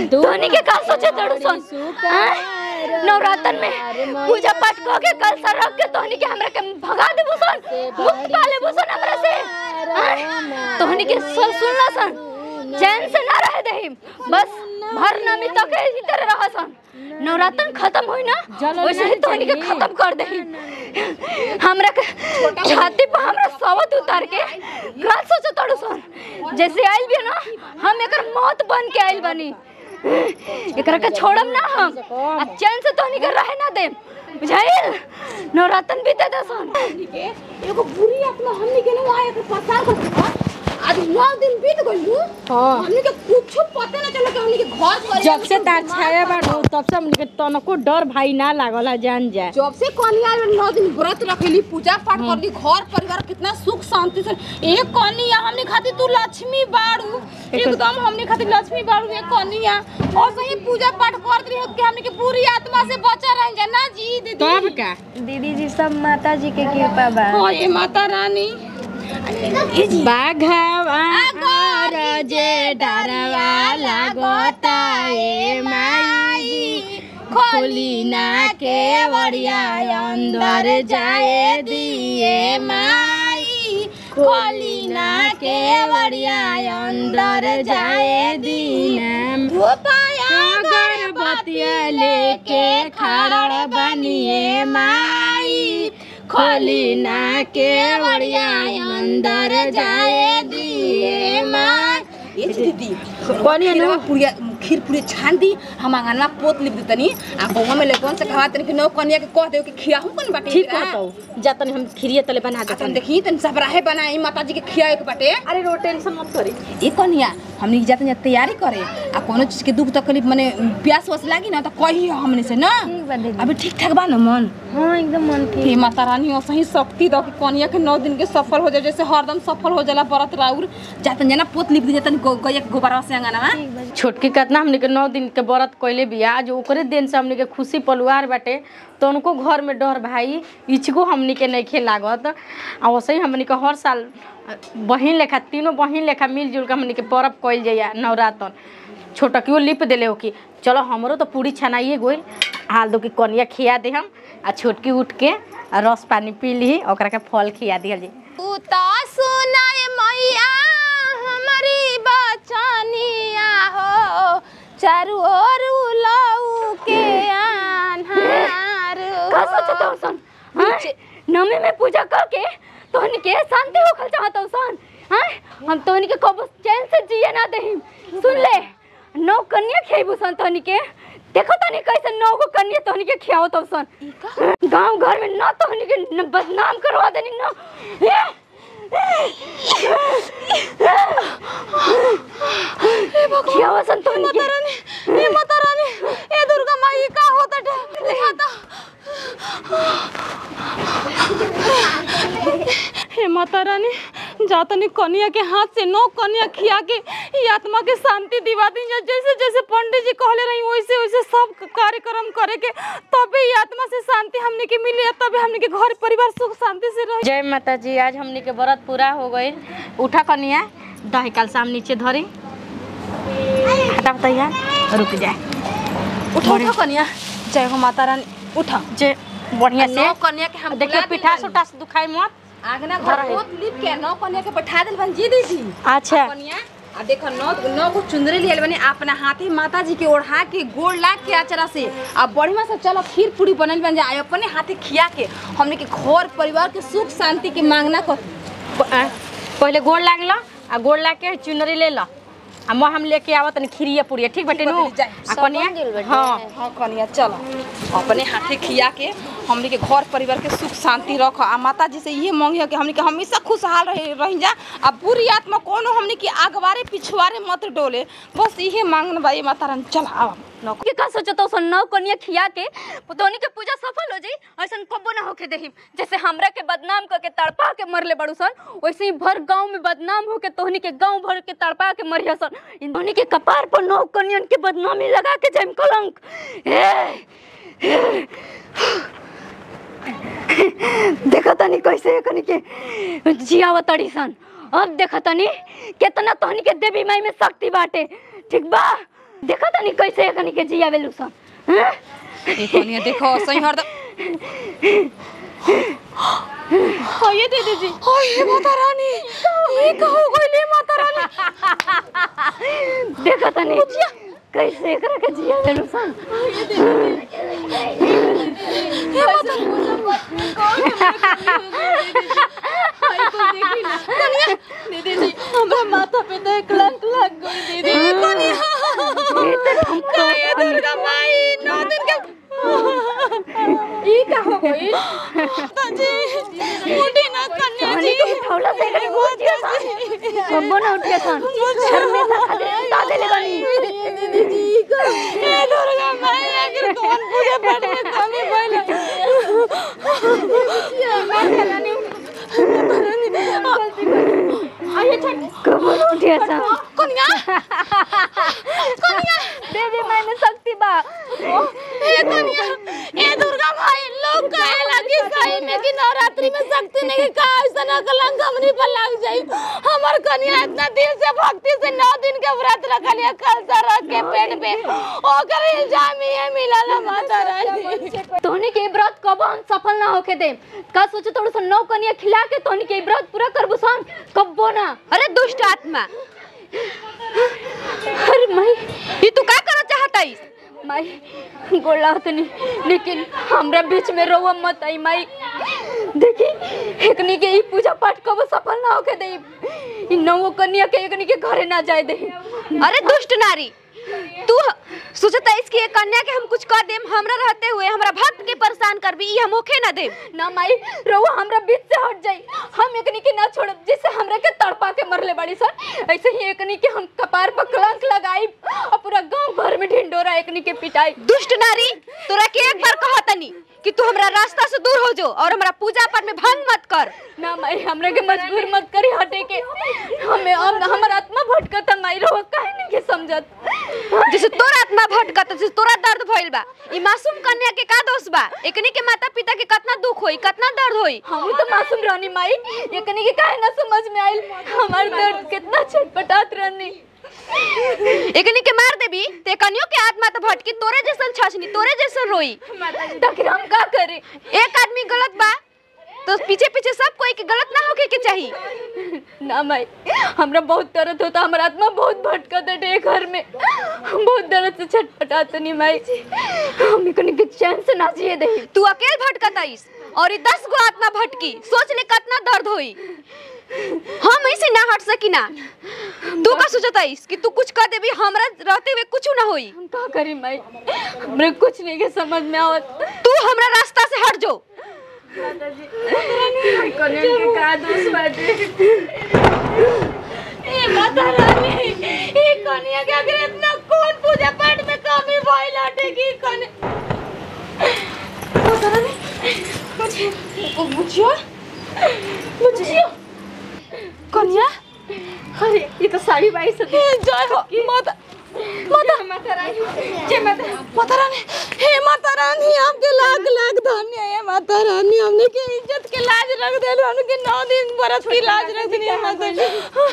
तोहनी के का सोचे तड़ू सन हाँ? नवरातन में पूजा पाठ कऽ के कल सर रख के तोहनी के हमरा के भगा देबो सन मुक्त पा लेबो सन हमरा से हाँ? तोहनी के सब सुनला सन चैन से ना रह दही बस भर नमी तक इसी तरह रह सन नवरातन खत्म होई ना वैसे ही तोहनी के खत्म कर दही हमरा के छाती पर हमरा सवत उतार के का सोचे तड़ू सन जैसे आइल भी ना हम एकर मौत बन के आइल बनी एकरा के छोड़म ना हम आ चैन से तोहनी के रहे ना दे बुझाइल नवरातन बीते दे सन के एगो बुरी आत्मा हमनी के ना आए के पसार कर आज नौ दिन बीत गइल हाँ हमनी के कुछ पता ना चला कि हमनी के घर पर जब से तार छाया बाड़ो तब से हमनी के तनको डर भाई ना लागल है जान जाए जब से कन्या नौ दिन व्रत रखेली पूजा पाठ करली घर परिवार कितना सुख शांति से एक कन्या हमने खातिर तू लक्ष्मी बाड़ू एकदम हमने खातिर लक्ष्मी बाड़ू एक कन्या और सही पूजा पाठ कर रही कि हमने के पूरी आत्मा से बचा रह जा ना जी दीदी तब का दीदी जी सब माता जी के कृपा बा हाँ ये माता रानी बाघवा और जे डरवा लगता ए माई खोली ना के वड़िया अंदर जाए दिए माई खोली ना के वड़िया अंदर जाए दीना अगरबत्तिया लेके खड़ा बनिए माई खोली ना के वड़िया अंदर जाए दिए माई ये दीदी खीरवा पूरी खीर पूरी छान दी हम आंगनवा पोत लिख देतनी आ बउवा में लेकन से कहवा तनी कि नौ कन्या के कह दे कि खियाहू कन बाटे ठीक एकरा। कहतो जा तनी हम खिरिया तले बना आ देते तन देखी तन सबराहे बनाई माता जी के खियाए के बाटे अरे रो टेंशन मत करी ए कन्या हमनी के जाते तैयारी करे आ कोनो चीज के दुख तकलीफ माने प्यास वस लागी ना तो कही हमने से ना ठीक बा दीदी अभी ठीक ठाक बा ना मन हाँ एकदम मन ठीक हे माता रानी और सही शक्ति दो कि कन्या के नौ दिन के सफल हो जाए जैसे हरदम सफल हो जाला व्रत राउर जातन जना पोत लिख दी जातन गैया के गोबरवा से अंगनवा छोटकी कितना हमने के नौ दिन के व्रत कैले बिया आज ओकरे दिन से हमने के खुशी परिवार बाटे तो उनको घर में डर भाई इचको हमने के नहीं लागत आ वैसे ही हमने के हर साल बहिन लेखा तीनों बहिन लेखा मिलजुल के हमने के पर्व कैल जाइया नवरातन छोटकियो लिप देले हो कि चलो हमरो तो पूरी छनाइए गोइल हाल दो कि कनिया खिया दे हम आ छोटकी उठ के आ रस पानी पी ली ओकरा के फल खिया दिया जी उता सुनाए मैया हमारी बचनिया हो चारू ओर उलाऊ के आन्हार का सोचत हो सन हाँ? नमी में पूजा करके तोहनी के शांति होखल चाहत हो सन हाँ हम तोहनी के कबो चैन से जिए ना देही सुन ले नौ कन्या खेबू सन तोहनी के देखो तनी कैसे नौ को कन्या तोहनी के खियाओ तो सन गांव घर में ना तोहनी के न बदनाम करवा देनी ना खियाओ सन तोहनी के ए माता रानी ए दुर्गा माई का होता है माता हे माता रानी जातनी कन्या के हाथ से नौ कन्या खिया के ये आत्मा के शांति दिवा दी जा जैसे जैसे पंडित जी कहले रही वैसे वैसे सब कार्यक्रम करे के तबे ये आत्मा से शांति हमने के मिले तबे हमने के घर परिवार सुख शांति से रहे जय माता जी आज हमनी के व्रत पूरा हो गई उठा कनिया दही काल साम नीचे धरी हटा बताइया रुक जाए उठो उठो कन्या जय हो माता रानी उठो जे बढ़िया से नौ कन्या के हम देखिए बुला देल पिठा बानी। सुटा से दुखाई मत आगना घर पोत लिप के नौ कन्या के बैठा दिल बन जी दीदी अच्छा कन्या आ देखो नौ नौ को चुंदरी लियल बनी अपना हाथे माता जी के ओढ़ा के गोड़ लाग के आचरा से आ बढ़िया से चलो खीर पूरी बनल बन जाए अपने हाथे खिया के हमने के घर परिवार के सुख शांति के मांगना कर प- आ, पहले गोड़ लागल आ गोड़ लाग के चुनरी ले ला आ मैं हम लेके आवत तनी खीरिया पुड़िया ठीक बटे नु बाटे, जाए। आ कनिया हाँ हाँ कन्या चलो अपने हाथे खिया के हमने के घर परिवार के सुख शांति रख आ माता जी से ये मांगी कि हमने के हमेशा खुशहाल रहे रही जा आ बुरी आत्मा कोनो हमने के आगवारे पिछवारे मत डोले बस इहे मांगन बा ये माता रानी चल आवा नौ के का सोचत हो सन नौ कन्या खिया के पुतौनी के पूजा सफल हो जाई ऐसन कबो ना होके देही जैसे हमरा के बदनाम करके तड़पा के मरले बड़ू सन वैसे ही भर गांव में बदनाम होके तोहनी के गांव भर के तड़पा के मरिया सन इन तोहनी के कपार पर नौ कन्यन के बदनामी लगा के जाइम कलंक ए, देखा तनी कैसे कनी के जियाव तड़ी सन अब देखा तनी कितना तोहनी के देवी माई में शक्ति बाटे ठीक बा देखा तनी कैसे एकनी के जियावे लुसन हैं? ए कनिया देखो सही हर ये दीदी जी ये माता रानी ये कहो गइले माता रानी देखा तनी कैसे एकरा के जियावे लुसन दीदी जी हमरा माथा पे तो एक कलंक लग गई दीदी कनिया काय दुर्गा माई नौ दिन के ई का हो गई जी उठी ना कन्या तनी जी तो उठौला से एकनी बहुत जिया सन कबो ना उठे सन घर में सा खाली सुता देले बनी दीदी जी का ए दुर्गा माई अगर कौन पूजा पाठ में कमी भइल आइए छठ कबो ना उठे सन कन्या कन्या देवी मैंने शक्ति बा ए कन्या ए दुर्गा माई लोग कहे लगी सही में कि नवरात्रि में शक्ति नहीं का ऐसा ना कलंक हमनी पर लग जाई हमर कन्या इतना दिल से भक्ति से नौ दिन के व्रत रखलिए कलसा रख के पेट पे ओकर इल्जाम ये मिलल माता रानी तोहनी के ई व्रत कबो हम सफल ना होके दे का सोचे तोड़ सन नौ कनिया खिला के तोहनी के ई व्रत पूरा करबो सन कबो ना अरे दुष्ट आत्मा अरे माई ये तू का करना चाहता है माई गोला तनी लेकिन हमरा बीच में रोवा मत आई माई देखी एकनी के ई पूजा पाठ कबो सफल ना होके दे ई नौ कन्या के एकनी के घरे ना जाए दे अरे दुष्ट नारी तू सोचता है इसकी एक कन्या के हम कुछ कर देम हमरा रहते हुए हमरा भक्त के परेशान करबी ई हम होखे ना देम ना माई रोवा हमरा बीच से हट जाई हम एकनी के ना छोड़ब जिससे हमरा के तड़पा के मरले बाड़ी सर ऐसे ही एकनी के हम कपार पर कलंक लगाई और पूरा गांव भर में ढिंडोरा एकनी के पिटाई दुष्ट नारी तोरा के एक बार कहतनी कि तू हमरा रास्ता से दूर हो जो और हमरा पूजा पाठ में भंग मत कर ना माई हमरा के मजबूर मत करी हटे के हमें हम हमर आत्मा भटकत है माई रोवा काहे नहीं के समझत जैसे तोरा आत्मा भटकत जैसे तोरा दर्द भइल बा ई मासूम कन्या के का दोष बा एकनी के माता पिता के कितना दुख होई कितना दर्द होई हम तो मासूम रानी माई ये कनी के काहे ना समझ में आइल हमार दर्द कितना छटपटात रहनी एकनी के मार देबी ते कनियो के आत्मा तो भटकी तोरे जैसन छछनी तोरे जैसन रोई तखिर हम का करे एक आदमी गलत बा तो पीछे पीछे सब कोई के गलत ना होके के चाहिए ना माई हमरा बहुत दर्द होता हमारा आत्मा बहुत भटकत है घर में हम बहुत दर्द से छटपटात नहीं माई हम कनी के चैन से ना जिए दे तू अकेल भटकत आइस और ई दस गो आत्मा भटकी सोच ले कितना दर्द होई हम ऐसे ना हट सकी ना तू का सोचत आइस कि तू कुछ कर देबी हमरा रहते हुए कुछ ना होई हम का करी माई हमरे कुछ नहीं के समझ में आवत तू हमरा रास्ता से हट जो कन्या के का दोष बाटे ए माता रानी ए कन्या के अगर इतना कौन पूजा पाठ में कमी भइल हटे की कन्या माता रानी ओ बुझियो बुझियो कन्या अरे ये तो साड़ी बाई से हे जय हो माता माता माता रानी जय माता माता रानी हे माता रानी आपके लाख लाख धन्य है माता रानी हमने के इज्जत के लाज रख दे हमने के नौ दिन बरस की लाज रख दी है माता जी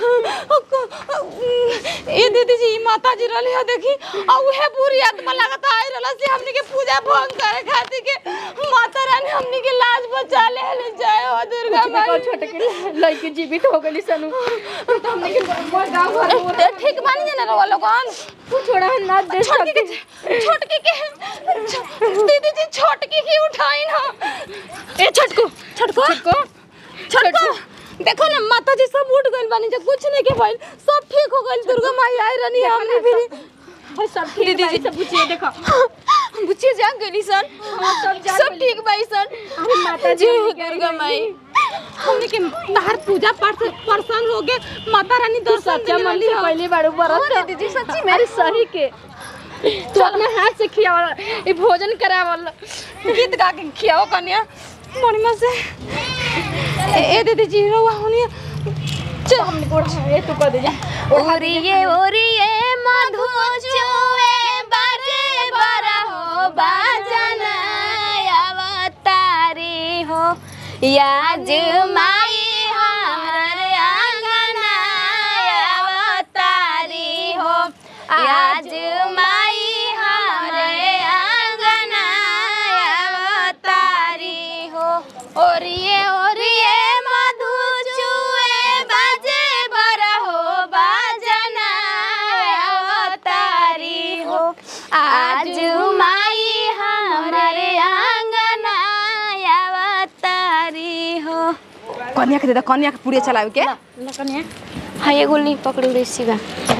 ए दीदी जी ई माता जी रहले है देखी आ उहे पूरी आत्मा लगता आई रहला से हमने के पूजा भंग करे खातिर के माता रानी हमने के लाज बचा ले ले जय हो दुर्गा देखो माई छोटे के लड़की जीवित हो गई सनु तो हमने के मोर गांव भर में ते ठीक बानी जाने रो लोगन तू छोड़ा है ना दे छोटकी सकती के छोटकी के दीदी जी छोटकी की उठाई ना ए छोटको छोटको छोटको छोटको देखो ना माता जी सब उठ गइल बानी जब कुछ नहीं के भइल सब ठीक हो गइल दुर्गा माई आई रहनी हमने भी और सब ठीक दीदी दीदी जी। सब पूछिए देखो बुच्ची जाग गइली सन हाँ, सब जाग सब गइली। ठीक बाई सन अरे माता जी जय हो हमने के दुर्गा माई हमने के तार पूजा पाठ से परेशान हो गए माता रानी तू दर्शन सच्चा देने मन वाली से हो पहली बार बरस हाँ, दीदी जी, सच्ची में। अरे सही के तू अपने हाथ से खियावल ये भोजन करावल गीत गा के खियाओ कन्या मणिमा से ए ए दीदी जी रहुआ होनी चल हमने को ये तू कर दे जा ओरिए ओरिए मधु चुए बाजे बरा हो बाजन अवतारी हो याज माई हमर आंगना अवतारी हो याज माई ओरिए ओरिए मधु चुए बाजे बरहो बाजना अवतारी हो आज माई हमारे आंगना अवतारी हो कन्या के दे दे कन्या के पूरे चलावे के हाँ ये गोली पकड़ ली सीधा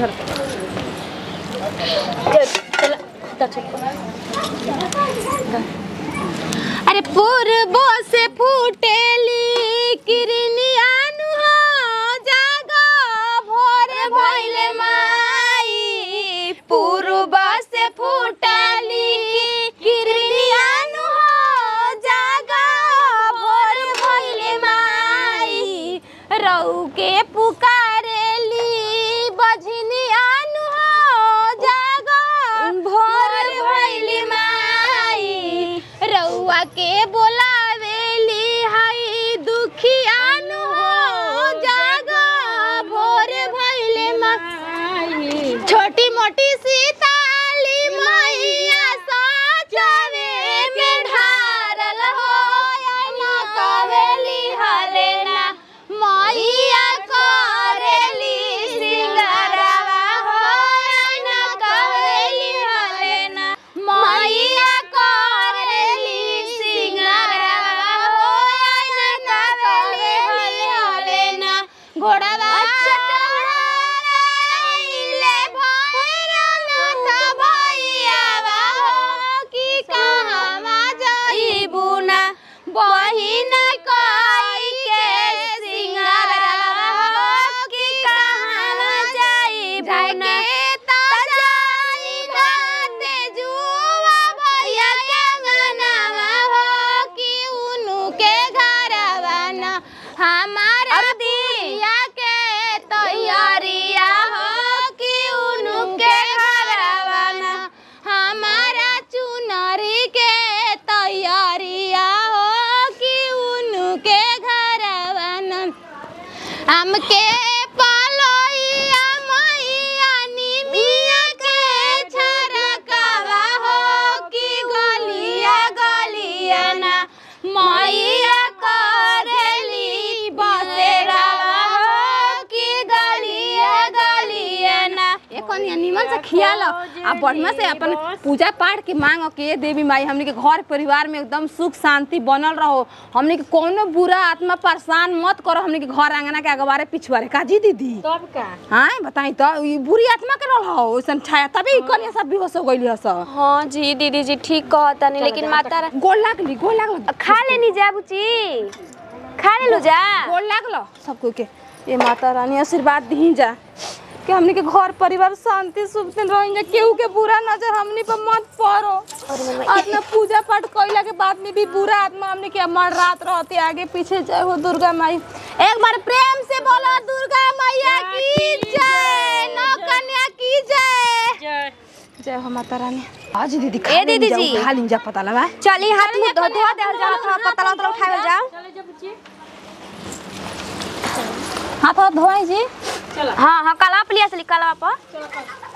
अरे पूर्वो से फूटेली किरनियानु हो जागो भोर भइले माई पूर्व से फूटेली किरनियानु हो जागो भोर भइले माई रऊ के पुकारेली बझनियानु हो जागो भोर भइले माई रउआ के बोलावेली हई दुखियानु हो जागो भोर भइले माई छोटी मोटी सीताली मैया सजावे में ढारल हो ना कवेली हलेना मैया करेली सिंगरवा हो ना कवेली हलेना मैया करेली सिंगरवा हो ना कवेली हलेना घोड़वा चढ़ाइले भैरनाथ भैयावा हो कि कहवा जाइबू ना बहिन कई के सिंगरवा हो कि कहवा जाइबू ना तजानी भाते जुआ भैया के अंगनावा हो कि उनु के घरवा ना हमारा दिया के तैयारिया हो कि उनु के घरवा ना हमारा चुनरी के तैयारिया हो कि उनु के घरवा ना हमके पालोइया मैया निमिया के छरकावा हो कि गलिया गलिया ना मैया करेली बसेरावा हो कि गलिया गलिया ना ए कन्या निमन से खिया लो आ बढ़िया से अपन पूजा पाठ के मांग के देवी माई हमनी के घर परिवार में एकदम सुख शांति बनल रहो हमनी के कोनो बुरा आत्मा परेशान मत करो हमनी के घर आंगना के अगवारे पिछवारे काजी दीदी तब का हाँ बताई तो ई बुरी आत्मा के रह हो ओइसन छाया तभी ई कन्या सब बेहोश हो गइली हस हाँ जी दीदी जी ठीक कहतानी लेकिन माता रा- गोल लागली गोल लागल खा लेनी जा बुची खा ले लो जा गोल लागल सबको के ए माता रानी आशीर्वाद दी जा कि हमनी के घर परिवार शांति सुख दिन रहेंगे केहू के बुरा नजर हमनी पर मत पड़ो अपना पूजा पाठ कइला के बाद में भी बुरा आत्मा हमनी के मर रात रहती आगे पीछे जय हो दुर्गा माई एक बार प्रेम से बोलो दुर्गा मैया की जय नौ कन्या की जय जय हो माता रानी आज दीदी खा ए दीदी लेनी जा, जी। उठा लीन जा पता लगा चली हाथ मुंह धो धो देल जा थोड़ा पतला उतला उठावल जाओ हाथ हाथ धोवाई जी हाँ हाँ कलवा पे लिया चली कलवा पर